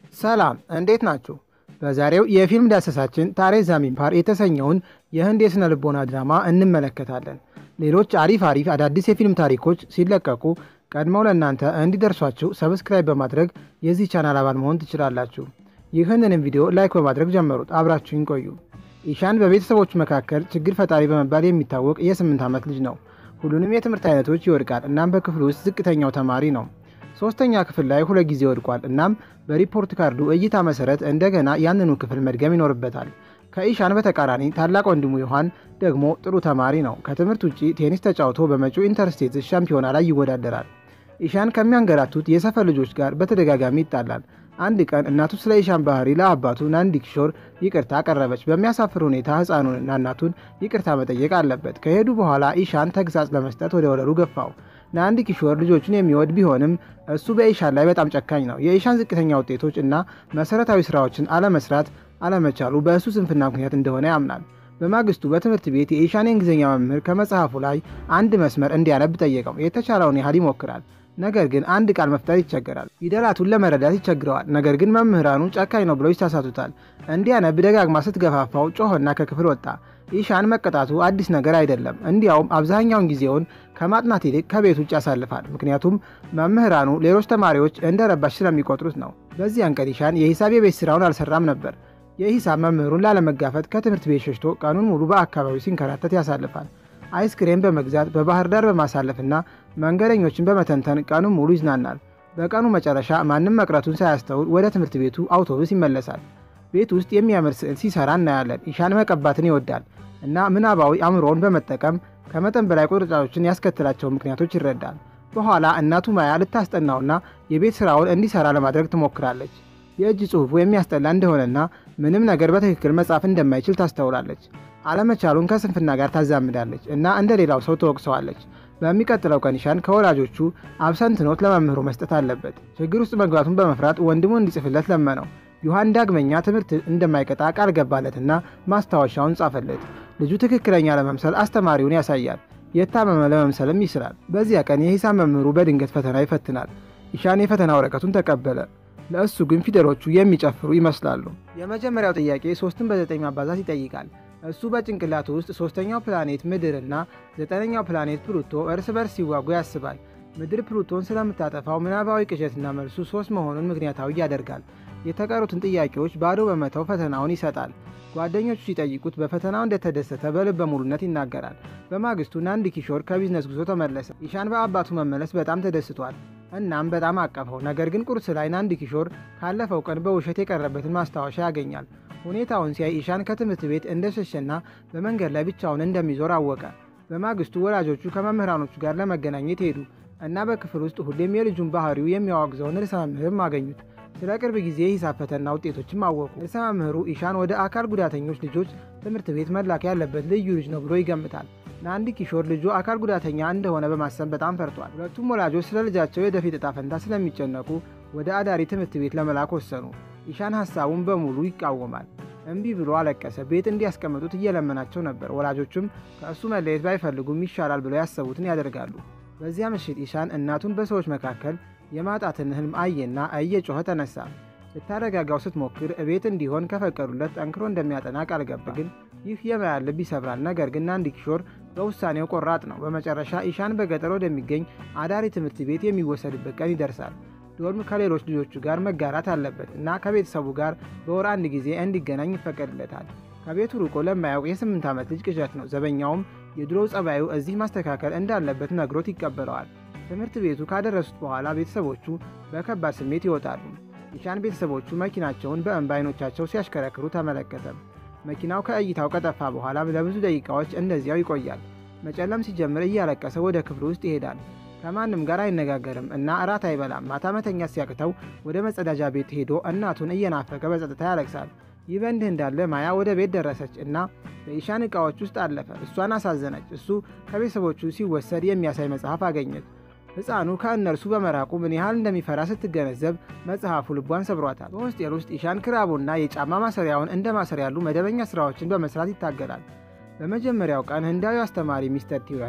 ሰላም እንዴት ናችሁ? በዛሬው የፊልም ዳሰሳችን ታሬ ዛሚን ፓር የተሰኘውን የህንድ የሥነ ልቦና ድራማ እንመለከታለን። ሌሎች አሪፍ አሪፍ አዳዲስ የፊልም ታሪኮች ሲለቀቁ ቀድመው ለእናንተ እንዲደርሷችሁ ሰብስክራይብ በማድረግ የዚህ ቻናል አባል መሆን ትችላላችሁ። ይህንንም ቪዲዮ ላይክ በማድረግ ጀመሩት። አብራችሁን ቆዩ። ኢሻን በቤተሰቦቹ መካከል ችግር ፈጣሪ በመባል የሚታወቅ የስምንት ዓመት ልጅ ነው። ሁሉንም የትምህርት አይነቶች ይወድቃል። እናም በክፍሉ ውስጥ ዝቅተኛው ተማሪ ነው። ሶስተኛ ክፍል ላይ ሁለት ጊዜ ወድቋል። እናም በሪፖርት ካርዱ እይታ መሰረት እንደገና ያንኑ ክፍል መድገም ይኖርበታል። ከኢሻን በተቃራኒ ታላቅ ወንድሙ ዮሐን ደግሞ ጥሩ ተማሪ ነው። ከትምህርት ውጭ ቴኒስ ተጫውቶ በመጪው ኢንተርስቴትስ ሻምፒዮና ላይ ይወዳደራል። ኢሻን ከሚያንገላቱት የሰፈር ልጆች ጋር በተደጋጋሚ ይጣላል። አንድ ቀን እናቱ ስለ ኢሻን ባህሪ ለአባቱ ናንዲ ኪሾር ይቅርታ አቀረበች። በሚያሳፍር ሁኔታ ሕፃኑንና እናቱን ይቅርታ መጠየቅ አለበት። ከሄዱ በኋላ ኢሻን ተግሳጽ ለመስጠት ወደ ወለሉ ገፋው። ናንዲ ኪሾር ልጆቹን የሚወድ ቢሆንም እሱ በኢሻን ላይ በጣም ጨካኝ ነው። የኢሻን ዝቅተኛ ውጤቶች እና መሰረታዊ ስራዎችን አለመስራት አለመቻሉ በእሱ ስንፍና ምክንያት እንደሆነ ያምናል። በማግስቱ በትምህርት ቤት የኢሻን የእንግሊዝኛ መምህር ከመጽሐፉ ላይ አንድ መስመር እንዲያነብ ጠየቀው። የተቻለውን ያህል ይሞክራል። ነገር ግን አንድ ቃል መፍጠር ይቸገራል። ፊደላቱን ለመረዳት ይቸግረዋል። ነገር ግን መምህራኑ ጨካኝ ነው ብለው ይሳሳቱታል። እንዲያነብ ደጋግማ ስትገፋፋው ጮኸና ከክፍል ወጣ። ኢሻን መቀጣቱ አዲስ ነገር አይደለም። እንዲያውም አብዛኛውን ጊዜውን ከማጥናት ይልቅ ከቤት ውጭ ያሳልፋል። ምክንያቱም መምህራኑ ሌሎች ተማሪዎች እንደ ረባሽ ስለሚቆጥሩት ነው። በዚያን ቀን ኢሻን የሂሳብ የቤት ስራውን አልሰራም ነበር። የሂሳብ መምህሩን ላለመጋፈጥ ከትምህርት ቤት ሸሽቶ ቀኑን ሙሉ በአካባቢው ሲንከራተት ያሳልፋል። አይስክሬም በመግዛት በባህር ዳር በማሳለፍና መንገደኞችን በመተንተን ቀኑን ሙሉ ይዝናናል። በቀኑ መጨረሻ ማንም መቅረቱን ሳያስተውል ወደ ትምህርት ቤቱ አውቶቡስ ይመለሳል። ቤት ውስጥ የሚያምር ስዕል ሲሰራ እናያለን። ኢሻን መቀባትን ይወዳል እና ምናባዊ አእምሮውን በመጠቀም ከመጠን በላይ ቁርጫጮችን ያስከትላቸው ምክንያቶች ይረዳል። በኋላ እናቱ ማያ ልታስጠናውና የቤት ስራውን እንዲሰራ ለማድረግ ትሞክራለች። የእጅ ጽሑፉ የሚያስጠላ እንደሆነና ምንም ነገር በትክክል መጻፍ እንደማይችል ታስተውላለች። አለመቻሉን ከስንፍና ጋር ታዛምዳለች እና እንደ ሌላው ሰው ትወቅሰዋለች። በሚቀጥለው ቀን ኢሻን ከወላጆቹ አብሰንት ኖት ለመምህሩ መስጠት አለበት። ችግር ውስጥ መግባቱን በመፍራት ወንድሙ እንዲጽፍለት ለመነው። ዮሐን ዳግመኛ ትምህርት እንደማይቀጣ ቃል ገባለትና ማስታወሻውን ጻፈለት። ልጁ ትክክለኛ ለመምሰል አስተማሪውን ያሳያል። የታመመ ለመምሰልም ይስራል። በዚያ ቀን የሂሳብ መምህሩ በድንገት ፈተና ይፈትናል። ኢሻን የፈተና ወረቀቱን ተቀበለ። ለእሱ ግን ፊደሎቹ የሚጨፍሩ ይመስላሉ። የመጀመሪያው ጥያቄ ሶስትን በዘጠኝ ማባዛት ይጠይቃል። እሱ በጭንቅላቱ ውስጥ ሶስተኛው ፕላኔት ምድርና ዘጠነኛው ፕላኔት ፕሉቶ እርስ በርስ ሲዋጉ ያስባል። ምድር ፕሉቶን ስለምታጠፋው ምናባዊ ቅዠትና መልሱ ሶስት መሆኑን ምክንያታዊ ያደርጋል። የተቀሩትን ጥያቄዎች ባዶ በመተው ፈተናውን ይሰጣል። ጓደኞቹ ሲጠይቁት በፈተናው እንደተደሰተ በልበ ሙሉነት ይናገራል። በማግስቱ ናንዲ ኪሾር ከቢዝነስ ጉዞ ተመለሰ። ኢሻን በአባቱ መመለስ በጣም ተደስቷል። እናም በጣም አቀፈው። ነገር ግን ቁርስ ላይ ናንዲ ኪሾር ካለፈው ቀን በውሸት የቀረበትን ማስታወሻ ያገኛል። ሁኔታውን ሲያይ ኢሻን ከትምህርት ቤት እንደሸሸና በመንገድ ላይ ብቻውን እንደሚዞር አወቀ። በማግስቱ ወላጆቹ ከመምህራኖቹ ጋር ለመገናኘት ሄዱ እና በክፍል ውስጥ ሁሌም የልጁን ባህሪው የሚያወግዘውን ርዕሰ መምህርም አገኙት። ስለ ቅርብ ጊዜ የሂሳብ ፈተና ውጤቶችም አወቁ። ርዕሰ መምህሩ ኢሻን ወደ አካል ጉዳተኞች ልጆች ትምህርት ቤት መላክ ያለበት ልዩ ልጅ ነው ብሎ ይገምታል። ናንዲ ኪሾር ልጁ አካል ጉዳተኛ እንደሆነ በማሰብ በጣም ፈርቷል። ሁለቱም ወላጆች ስለ ልጃቸው የወደፊት ዕጣ ፈንታ ስለሚጨነቁ ወደ አዳሪ ትምህርት ቤት ለመላክ ወሰኑ። ኢሻን ሀሳቡን በሙሉ ይቃወማል። እምቢ ብሎ አለቀሰ። ቤት እንዲያስቀምጡት እየለመናቸው ነበር። ወላጆቹም ከእሱ መለየት ባይፈልጉም ይሻላል ብለው ያሰቡትን ያደርጋሉ። በዚያ ምሽት ኢሻን እናቱን በሰዎች መካከል የማጣትን ህልም አየና እየጮኸ ተነሳ። ልታረጋጋው ስትሞክር እቤት እንዲሆን ከፈቀዱለት ጠንክሮ እንደሚያጠና ቃል ገባ። ግን ይህ የማያን ልብ ይሰብራል። ነገር ግን ናንዲ ኪሾር በውሳኔው ቆራጥ ነው። በመጨረሻ ኢሻን በገጠር ወደሚገኝ አዳሪ ትምህርት ቤት የሚወሰድበት ቀን ይደርሳል። ዶርም ከሌሎች ልጆቹ ጋር መጋራት አለበት እና ከቤተሰቡ ጋር በወር አንድ ጊዜ እንዲገናኝ ይፈቀድለታል። ከቤቱ ርቆ ለማያውቅ የስምንት ዓመት ልጅ ቅዠት ነው። ዘበኛውም የድሮው ጸባዩ እዚህ ማስተካከል እንዳለበት ነግሮት ይቀበለዋል። ትምህርት ቤቱ ካደረሱት በኋላ ቤተሰቦቹ በከባድ ስሜት ይወጣሉ። ኢሻን ቤተሰቦቹ መኪናቸውን በእንባ አይኖቻቸው ሲያሽከረክሩ ተመለከተ። መኪናው ከእይታው ከጠፋ በኋላም ለብዙ ደቂቃዎች እንደዚያው ይቆያል። መጨለም ሲጀምር እያለቀሰ ወደ ክፍሉ ውስጥ ይሄዳል። ከማንም ጋር አይነጋገርም እና እራት አይበላም። ማታ መተኛት ሲያቅተው ወደ መጸዳጃ ቤት ሄዶ እናቱን እየናፈቀ በጸጥታ ያለቅሳል። ይህ በእንዲህ እንዳለ ማያ ወደ ቤት ደረሰች እና በኢሻን ዕቃዎች ውስጥ አለፈ። እሷን አሳዘነች። እሱ ከቤተሰቦቹ ሲወሰድ የሚያሳይ መጽሐፍ አገኘች። ሕፃኑ ከእነርሱ በመራቁ ምን ያህል እንደሚፈራ ስትገነዘብ መጽሐፉ ልቧን ሰብሯታል። በሆስቴል ውስጥ ኢሻን ክራቡና የጫማ ማሰሪያውን እንደ ማሰር ያሉ መደበኛ ስራዎችን በመስራት ይታገላል። በመጀመሪያው ቀን ህንዳዊ አስተማሪ ሚስተር ቲዋሪ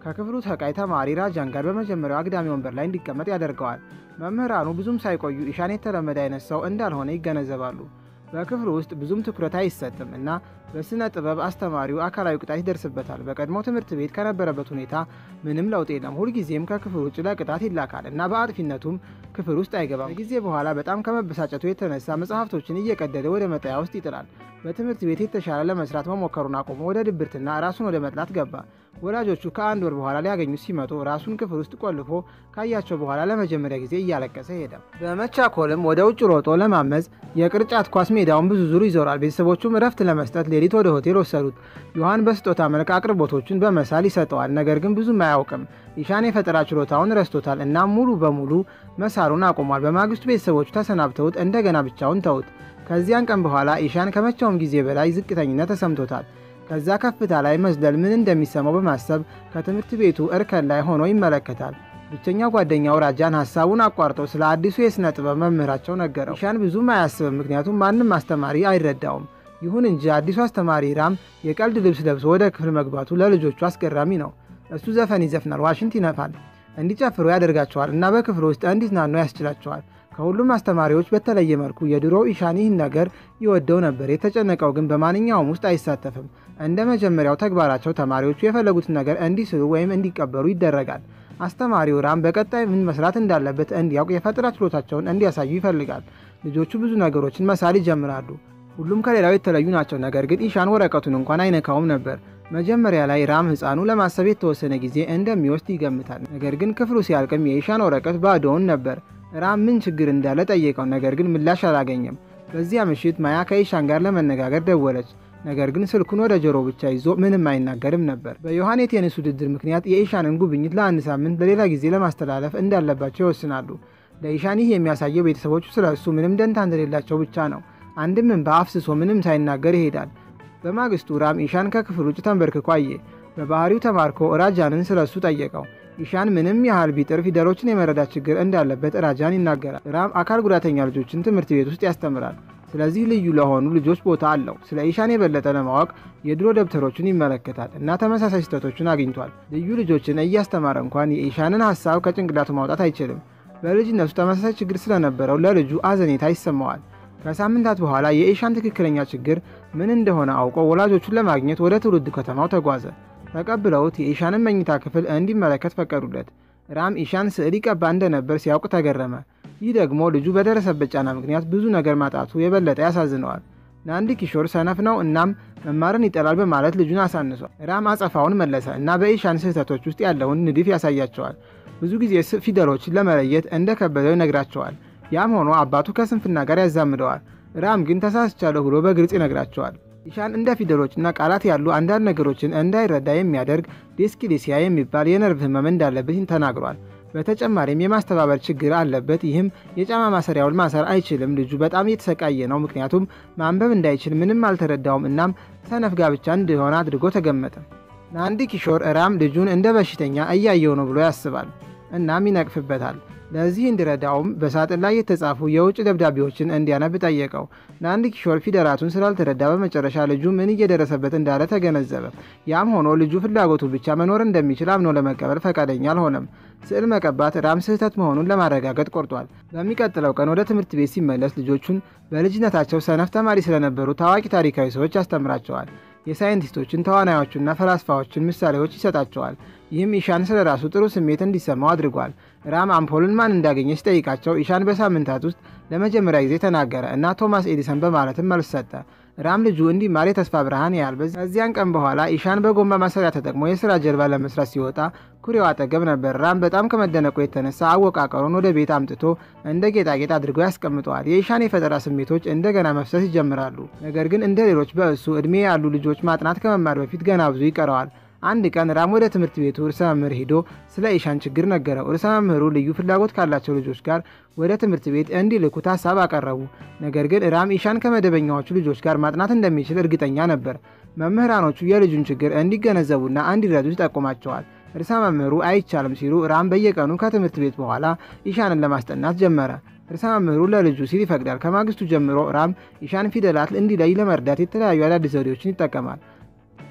ከክፍሉ ተቃይ ተማሪ ራጃን ጋር በመጀመሪያው አግዳሚ ወንበር ላይ እንዲቀመጥ ያደርገዋል። መምህራኑ ብዙም ሳይቆዩ ኢሻን የተለመደ አይነት ሰው እንዳልሆነ ይገነዘባሉ። በክፍሉ ውስጥ ብዙም ትኩረት አይሰጥም እና በስነ ጥበብ አስተማሪው አካላዊ ቅጣት ይደርስበታል። በቀድሞ ትምህርት ቤት ከነበረበት ሁኔታ ምንም ለውጥ የለም። ሁልጊዜም ከክፍል ውጭ ለቅጣት ይላካል እና በአጥፊነቱም ክፍል ውስጥ አይገባም። ከጊዜ በኋላ በጣም ከመበሳጨቱ የተነሳ መጽሐፍቶችን እየቀደደ ወደ መጣያ ውስጥ ይጥላል። በትምህርት ቤት የተሻለ ለመስራት መሞከሩን አቁሞ ወደ ድብርትና ራሱን ወደ መጥላት ገባ። ወላጆቹ ከአንድ ወር በኋላ ሊያገኙት ሲመጡ ራሱን ክፍል ውስጥ ቆልፎ ካያቸው በኋላ ለመጀመሪያ ጊዜ እያለቀሰ ሄደ። በመቻኮልም ወደ ውጭ ሮጦ ለማመዝ የቅርጫት ኳስ ሜዳውን ብዙ ዙር ይዞራል። ቤተሰቦቹም እረፍት ለመስጠት ሌሊት ወደ ሆቴል ወሰዱት። ዮሐን በስጦታ መልክ አቅርቦቶቹን በመሳል ይሰጠዋል። ነገር ግን ብዙም አያውቅም። ኢሻን የፈጠራ ችሎታውን ረስቶታል እና ሙሉ በሙሉ መሳሉን አቁሟል። በማግስቱ ቤተሰቦቹ ተሰናብተውት እንደገና ብቻውን ተውት። ከዚያን ቀን በኋላ ኢሻን ከመቼውም ጊዜ በላይ ዝቅተኝነት ተሰምቶታል። ከዛ ከፍታ ላይ መዝለል ምን እንደሚሰማው በማሰብ ከትምህርት ቤቱ እርከን ላይ ሆኖ ይመለከታል። ብቸኛው ጓደኛው ራጃን ሀሳቡን አቋርጠው ስለ አዲሱ የሥነ ጥበብ መምህራቸው ነገረው። ኢሻን ብዙም አያስብም፣ ምክንያቱም ማንም አስተማሪ አይረዳውም። ይሁን እንጂ አዲሱ አስተማሪ ራም የቀልድ ልብስ ለብሶ ወደ ክፍል መግባቱ ለልጆቹ አስገራሚ ነው። እሱ ዘፈን ይዘፍናል፣ ዋሽንት ይነፋል፣ እንዲጨፍሩ ያደርጋቸዋል እና በክፍል ውስጥ እንዲዝናኑ ያስችላቸዋል። ከሁሉም አስተማሪዎች በተለየ መልኩ የድሮው ኢሻን ይህን ነገር ይወደው ነበር። የተጨነቀው ግን በማንኛውም ውስጥ አይሳተፍም። እንደ መጀመሪያው ተግባራቸው ተማሪዎቹ የፈለጉትን ነገር እንዲስሉ ወይም እንዲቀበሉ ይደረጋል። አስተማሪው ራም በቀጣይ ምን መስራት እንዳለበት እንዲያውቅ የፈጠራ ችሎታቸውን እንዲያሳዩ ይፈልጋል። ልጆቹ ብዙ ነገሮችን መሳል ይጀምራሉ። ሁሉም ከሌላው የተለዩ ናቸው። ነገር ግን ኢሻን ወረቀቱን እንኳን አይነካውም ነበር። መጀመሪያ ላይ ራም ሕፃኑ ለማሰብ የተወሰነ ጊዜ እንደሚወስድ ይገምታል። ነገር ግን ክፍሉ ሲያልቅም የኢሻን ወረቀት ባዶውን ነበር። ራም ምን ችግር እንዳለ ጠየቀው፣ ነገር ግን ምላሽ አላገኘም። በዚያ ምሽት ማያ ከኢሻን ጋር ለመነጋገር ደወለች። ነገር ግን ስልኩን ወደ ጆሮ ብቻ ይዞ ምንም አይናገርም ነበር። በዮሐን የቴኒስ ውድድር ምክንያት የኢሻንን ጉብኝት ለአንድ ሳምንት ለሌላ ጊዜ ለማስተላለፍ እንዳለባቸው ይወስናሉ። ለኢሻን ይህ የሚያሳየው ቤተሰቦቹ ስለ እሱ ምንም ደንታ እንደሌላቸው ብቻ ነው። አንድም እንባ አፍስሶ ምንም ሳይናገር ይሄዳል። በማግስቱ ራም ኢሻን ከክፍል ውጭ ተንበርክኮ አየ። በባህሪው ተማርኮ ራጃንን ስለ እሱ ጠየቀው። ኢሻን ምንም ያህል ቢጥር ፊደሎችን የመረዳት ችግር እንዳለበት ራጃን ይናገራል። ራም አካል ጉዳተኛ ልጆችን ትምህርት ቤት ውስጥ ያስተምራል። ስለዚህ ልዩ ለሆኑ ልጆች ቦታ አለው። ስለ ኢሻን የበለጠ ለማወቅ የድሮ ደብተሮቹን ይመለከታል እና ተመሳሳይ ስህተቶችን አግኝቷል። ልዩ ልጆችን እያስተማረ እንኳን የኢሻንን ሀሳብ ከጭንቅላቱ ማውጣት አይችልም። በልጅነቱ ተመሳሳይ ችግር ስለነበረው ለልጁ አዘኔታ ይሰማዋል። ከሳምንታት በኋላ የኢሻን ትክክለኛ ችግር ምን እንደሆነ አውቆ ወላጆቹን ለማግኘት ወደ ትውልድ ከተማው ተጓዘ። ተቀብለውት የኢሻንን መኝታ ክፍል እንዲመለከት ፈቀዱለት። ራም ኢሻን ስዕል ይቀባ እንደነበር ሲያውቅ ተገረመ። ይህ ደግሞ ልጁ በደረሰበት ጫና ምክንያት ብዙ ነገር ማጣቱ የበለጠ ያሳዝነዋል። ናንዲ ኪሾር ሰነፍ ነው እናም መማርን ይጠላል በማለት ልጁን አሳንሷል። ራም አጸፋውን መለሰ እና በኢሻን ስህተቶች ውስጥ ያለውን ንድፍ ያሳያቸዋል። ብዙ ጊዜ ፊደሎችን ለመለየት እንደከበደው ይነግራቸዋል። ያም ሆኖ አባቱ ከስንፍና ጋር ያዛምደዋል። ራም ግን ተሳስቻለሁ ብሎ በግልጽ ይነግራቸዋል። ኢሻን እንደ ፊደሎችና ቃላት ያሉ አንዳንድ ነገሮችን እንዳይረዳ የሚያደርግ ዲስኪሊሲያ የሚባል የነርቭ ህመም እንዳለበት ተናግሯል። በተጨማሪም የማስተባበር ችግር አለበት። ይህም የጫማ ማሰሪያውን ማሰር አይችልም። ልጁ በጣም እየተሰቃየ ነው፣ ምክንያቱም ማንበብ እንዳይችል ምንም አልተረዳውም። እናም ሰነፍ ጋብቻ እንደሆነ አድርጎ ተገመጠ። ናንዲ ኪሾር ራም ልጁን እንደ በሽተኛ እያየው ነው ብሎ ያስባል፣ እናም ይነቅፍበታል። ለዚህ እንዲረዳውም በሳጥን ላይ የተጻፉ የውጭ ደብዳቤዎችን እንዲያነብ ጠየቀው። ናንዲ ኪሾር ፊደላቱን ስላልተረዳ በመጨረሻ ልጁ ምን እየደረሰበት እንዳለ ተገነዘበ። ያም ሆኖ ልጁ ፍላጎቱ ብቻ መኖር እንደሚችል አምኖ ለመቀበል ፈቃደኛ አልሆነም። ስዕል መቀባት ራም ስህተት መሆኑን ለማረጋገጥ ቆርጧል። በሚቀጥለው ቀን ወደ ትምህርት ቤት ሲመለስ ልጆቹን በልጅነታቸው ሰነፍ ተማሪ ስለነበሩ ታዋቂ ታሪካዊ ሰዎች ያስተምራቸዋል። የሳይንቲስቶችን ተዋናዮቹና ፈላስፋዎችን ምሳሌዎች ይሰጣቸዋል። ይህም ኢሻን ስለ ራሱ ጥሩ ስሜት እንዲሰማው አድርጓል። ራም አምፖልን ማን እንዳገኘ ሲጠይቃቸው ኢሻን በሳምንታት ውስጥ ለመጀመሪያ ጊዜ ተናገረ እና ቶማስ ኤዲሰን በማለትም መልስ ሰጠ። ራም ልጁ እንዲማር የተስፋ ብርሃን ያህል። ከዚያን ቀን በኋላ ኢሻን በጎማ ማሰሪያ ተጠቅሞ የስራ ጀልባ ለመስራት ሲወጣ ኩሬው አጠገብ ነበር። ራም በጣም ከመደነቁ የተነሳ አወቃቀሩን ወደ ቤት አምጥቶ እንደ ጌጣጌጥ አድርጎ ያስቀምጠዋል። የኢሻን የፈጠራ ስሜቶች እንደገና መፍሰስ ይጀምራሉ። ነገር ግን እንደ ሌሎች በእሱ ዕድሜ ያሉ ልጆች ማጥናት ከመማር በፊት ገና ብዙ ይቀረዋል። አንድ ቀን ራም ወደ ትምህርት ቤቱ ርዕሰ መምህር ሄዶ ስለ ኢሻን ችግር ነገረው። ርዕሰ መምህሩ ልዩ ፍላጎት ካላቸው ልጆች ጋር ወደ ትምህርት ቤት እንዲልኩት ሀሳብ አቀረቡ። ነገር ግን ራም ኢሻን ከመደበኛዎቹ ልጆች ጋር ማጥናት እንደሚችል እርግጠኛ ነበር። መምህራኖቹ የልጁን ችግር እንዲገነዘቡና እንዲረዱ ይጠቁማቸዋል። ርዕሰ መምህሩ አይቻልም ሲሉ ራም በየቀኑ ከትምህርት ቤት በኋላ ኢሻንን ለማስጠናት ጀመረ። ርዕሰ መምህሩ ለልጁ ሲል ይፈቅዳል። ከማግስቱ ጀምሮ ራም ኢሻን ፊደላት እንዲለይ ለመርዳት የተለያዩ አዳዲስ ዘዴዎችን ይጠቀማል።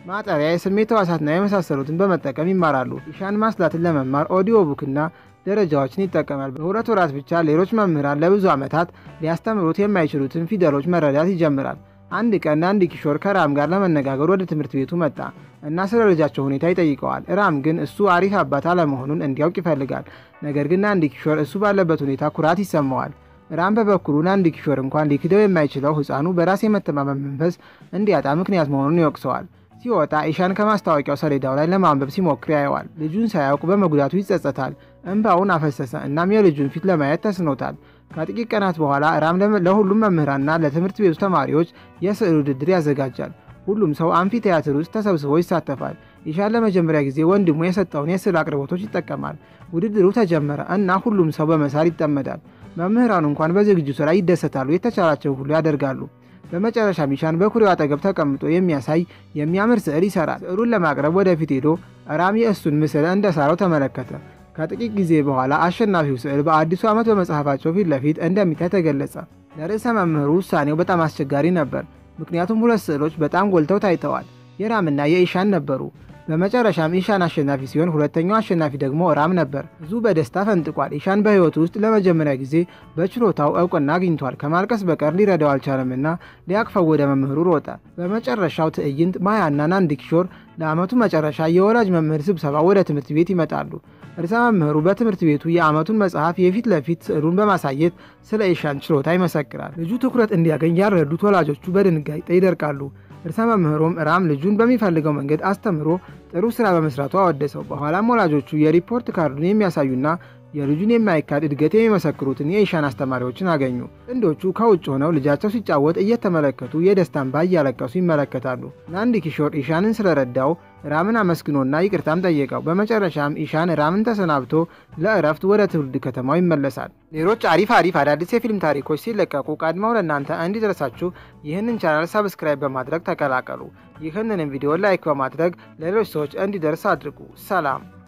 ማጠቢያ፣ የስሜት ሕዋሳትና የመሳሰሉትን በመጠቀም ይማራሉ። ኢሻን ማስላትን ለመማር ኦዲዮ ቡክና ደረጃዎችን ይጠቀማል። በሁለት ወራት ብቻ ሌሎች መምህራን ለብዙ ዓመታት ሊያስተምሩት የማይችሉትን ፊደሎች መረዳት ይጀምራል። አንድ ቀን አንድ ኪሾር ከራም ጋር ለመነጋገር ወደ ትምህርት ቤቱ መጣ እና ስለ ልጃቸው ሁኔታ ይጠይቀዋል። ራም ግን እሱ አሪፍ አባት አለመሆኑን እንዲያውቅ ይፈልጋል። ነገር ግን አንድ ኪሾር እሱ ባለበት ሁኔታ ኩራት ይሰማዋል። ራም በበኩሉ አንድ ኪሾር እንኳን ሊክደው የማይችለው ሕፃኑ በራስ የመተማመን መንፈስ እንዲያጣ ምክንያት መሆኑን ይወቅሰዋል። ሲወጣ ኢሻን ከማስታወቂያው ሰሌዳው ላይ ለማንበብ ሲሞክር ያየዋል። ልጁን ሳያውቅ በመጉዳቱ ይጸጸታል። እንባውን አፈሰሰ። እናም የልጁን ፊት ለማየት ተስኖታል። ከጥቂት ቀናት በኋላ ራም ለሁሉም መምህራንና ለትምህርት ቤቱ ተማሪዎች የስዕል ውድድር ያዘጋጃል። ሁሉም ሰው አምፊ ቲያትር ውስጥ ተሰብስቦ ይሳተፋል። ኢሻን ለመጀመሪያ ጊዜ ወንድሙ የሰጠውን የስዕል አቅርቦቶች ይጠቀማል። ውድድሩ ተጀመረ እና ሁሉም ሰው በመሳል ይጠመዳል። መምህራኑ እንኳን በዝግጅቱ ላይ ይደሰታሉ፣ የተቻላቸውን ሁሉ ያደርጋሉ። በመጨረሻ ኢሻን በኩሬው አጠገብ ተቀምጦ የሚያሳይ የሚያምር ስዕል ይሰራል። ስዕሉን ለማቅረብ ወደፊት ሄዶ ራም የእሱን ምስል እንደሳረው ተመለከተ። ከጥቂት ጊዜ በኋላ አሸናፊው ስዕል በአዲሱ ዓመት በመጽሐፋቸው ፊት ለፊት እንደሚታይ ተገለጸ። ለርዕሰ መምህሩ ውሳኔው በጣም አስቸጋሪ ነበር፣ ምክንያቱም ሁለት ስዕሎች በጣም ጎልተው ታይተዋል። የራምና የኢሻን ነበሩ። በመጨረሻም ኢሻን አሸናፊ ሲሆን ሁለተኛው አሸናፊ ደግሞ ራም ነበር። ብዙ በደስታ ፈንጥቋል። ኢሻን በሕይወቱ ውስጥ ለመጀመሪያ ጊዜ በችሎታው እውቅና አግኝቷል። ከማልቀስ በቀር ሊረዳው አልቻለምና ሊያቅፈው ወደ መምህሩ ሮጠ። በመጨረሻው ትዕይንት ማያና ናንድ ኪሾር ለዓመቱ መጨረሻ የወላጅ መምህር ስብሰባ ወደ ትምህርት ቤት ይመጣሉ። ርዕሰ መምህሩ በትምህርት ቤቱ የዓመቱን መጽሐፍ የፊት ለፊት ስዕሉን በማሳየት ስለ ኢሻን ችሎታ ይመሰክራል። ልጁ ትኩረት እንዲያገኝ ያልረዱት ወላጆቹ በድንጋጤ ይደርቃሉ። ርዕሰ መምህሩም ራም ልጁን በሚፈልገው መንገድ አስተምሮ ጥሩ ስራ በመስራቱ አወደሰው። በኋላም ወላጆቹ የሪፖርት ካርዱን የሚያሳዩና የልጁን የማይካድ እድገት የሚመሰክሩትን የኢሻን አስተማሪዎችን አገኙ። ጥንዶቹ ከውጭ ሆነው ልጃቸው ሲጫወት እየተመለከቱ የደስታን እንባ እያለቀሱ ይመለከታሉ። ናንድ ኪሾር ኢሻንን ስለረዳው ራምን አመስግኖና ይቅርታም ጠየቀው። በመጨረሻም ኢሻን ራምን ተሰናብቶ ለእረፍት ወደ ትውልድ ከተማው ይመለሳል። ሌሎች አሪፍ አሪፍ አዳዲስ የፊልም ታሪኮች ሲለቀቁ ቀድመው ለእናንተ እንዲደርሳችሁ ይህንን ቻናል ሰብስክራይብ በማድረግ ተቀላቀሉ። ይህንንም ቪዲዮ ላይክ በማድረግ ለሌሎች ሰዎች እንዲደርስ አድርጉ። ሰላም